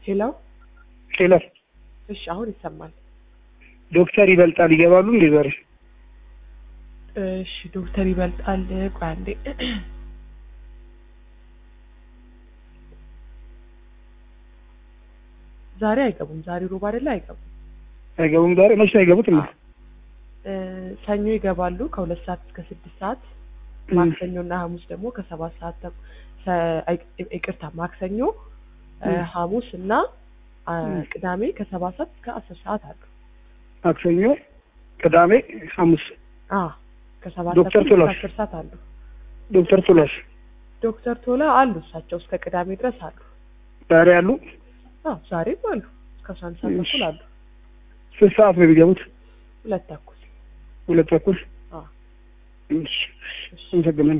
ሄሎ ሌላ እሺ፣ አሁን ይሰማል። ዶክተር ይበልጣል ይገባሉ እንዴ ዛሬ? እሺ፣ ዶክተር ይበልጣል። ቆይ አንዴ ዛሬ አይገቡም። ዛሬ ሮብ አይደለ? አይገቡም። አይገቡም ዛሬ መቼ ነው አይገቡት? እና እ ሰኞ ይገባሉ ከሁለት ሰዓት እስከ ስድስት ሰዓት ማክሰኞ እና ሐሙስ ደግሞ ከሰባት ሰዓት ተኩል ሰ- አይ- ይቅርታ ማክሰኞ እ ም። ሐሙስ እና አ፣ ም። ቅዳሜ ከሰባት ሰዓት እስከ አስር ሰዓት አሉ። ማክሰኞ፣ ቅዳሜ፣ ሐሙስ አ ከሰባት ዶክተር ተኩል እስከ ቶላሽ? አስር ሰዓት አሉ። ዶክተር ቱላሽ ዶክተር ቶላ አሉ እሳቸው እስከ ቅዳሜ ድረስ አሉ። ዛሬ አሉ? አዎ ዛሬም አሉ እስከ አስራ አንድ ሰዓት እሺ። ተኩል አሉ። ስንት ሰዓት ነው የሚገቡት? ሁለት ተኩል ሁለት ተኩል። አ እሺ፣ እሺ አመሰግናለሁ።